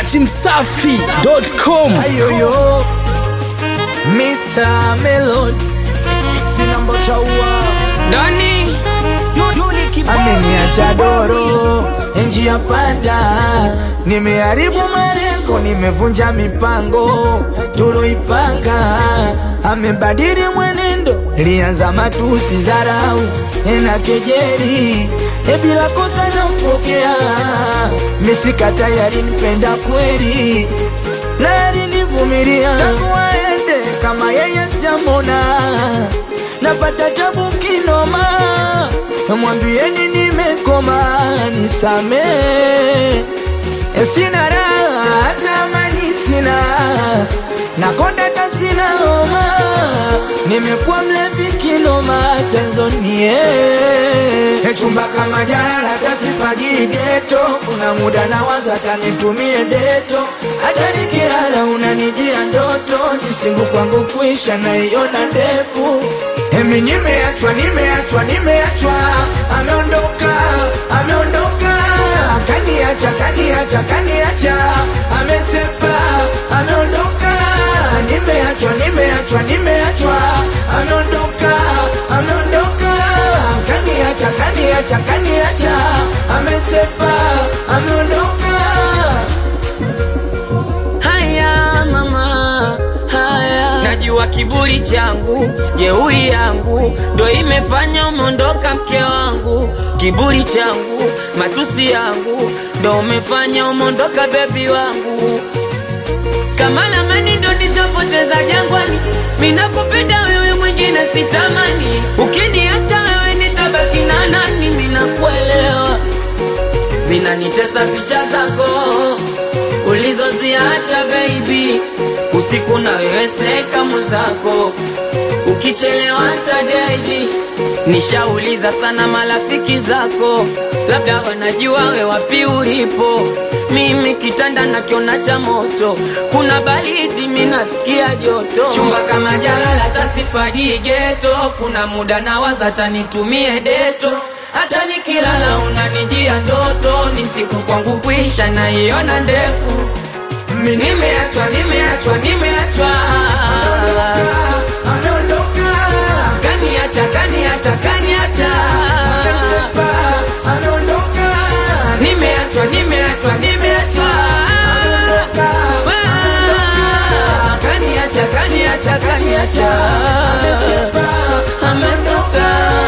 datimsafi.com Ayoyo Mr. Melody Sina mbocha ua Doni Ameniacha doro njia panda Nimeharibu malengo Nimevunja mipango tuloipanga Amebadili mwenendo Lianza matusi zarau na kejeri E bila kosa namfokea Misika tayari nipenda kweli na alinivumilia tangu aende kama yeye sijamona napata tabu kinoma mwambieni nimekoma nisame sina raha hata amani sina nakonda hata sina homa nimekuwa mlevi kinoma chanzo nie chumba kama jana tasifagii geto kuna muda na waza tanitumie deto hata nikilala unanijia ndoto jisingu kwangu kuisha naiona ndefu Emi nimeachwa, nimeachwa, nimeachwa, ameondoka, ameondoka, kaniacha, kaniacha, kaniacha, amesepa, ameondoka, nimeachwa, nimeachwa, nimeachwa, ameondoka, ameondoka, kaniacha, kaniacha, kaniacha, amesepa, ameondoka. haya mama haya najua kiburi changu jeuri yangu ndo imefanya umeondoka mke wangu kiburi changu matusi yangu ndo umefanya umeondoka bebi wangu kama lamani ndo nishapoteza jangwani minakupenda wewe mwingine sitamani ukiniacha wewe nitabaki na nani minakuelewa zinanitesa picha zako ulizoziacha baby usiku na wewe seka mwenzako ukichelewa tadedi nishauliza sana marafiki zako labda wanajua we wapi ulipo mimi kitanda nakiona cha moto kuna baridi minasikia joto chumba kama jalala tasifagii geto kuna muda na waza tanitumie deto hata nikilala unanijia ndoto ni siku kwangu kuisha naiona ndefu Mi nimeachwa nimeachwa nimeachwa Ameondoka, kaniacha kaniacha kaniacha amesepa, ameondoka, nimeachwa nimeachwa nimeachwa Ah, kaniacha kaniacha kaniacha amestoka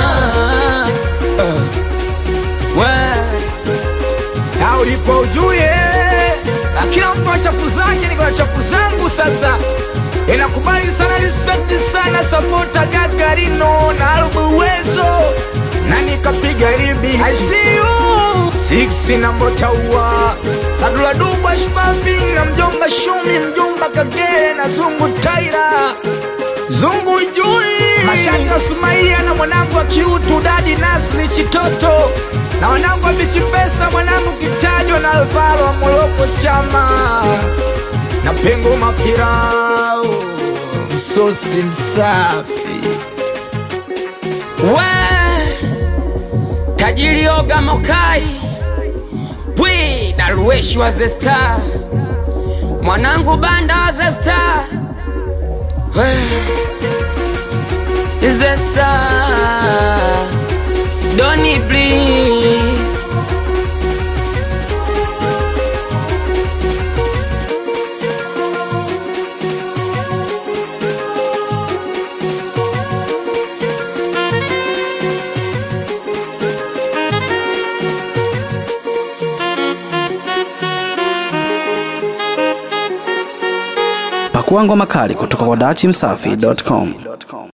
na ulipo ujue kila mtu na chafu zake, niko na chafu zangu sasa. Inakubali sana, respect sana, sapota Gagarino na Albu Uwezo na nikapiga ribi I see you six na Mbotaua Kadula Dubwa Shpapi na mjomba Shumi mjomba Kagere na Zungu Taira Zungu Jui Mashaka Sumaia na mwanangu wa kiutu Dadi Nasri Chitoto na wanangu wa Bichi Pesa mwanangu Kitajwa na Alvaro wa Moroko Chama na Pengo Mapirao msosi msafi we tajiri oga mokai bwi darueshi wa zesta mwanangu banda wa zesta we zesta doni please pakua ngoma kali kutoka kwa datimsafi.com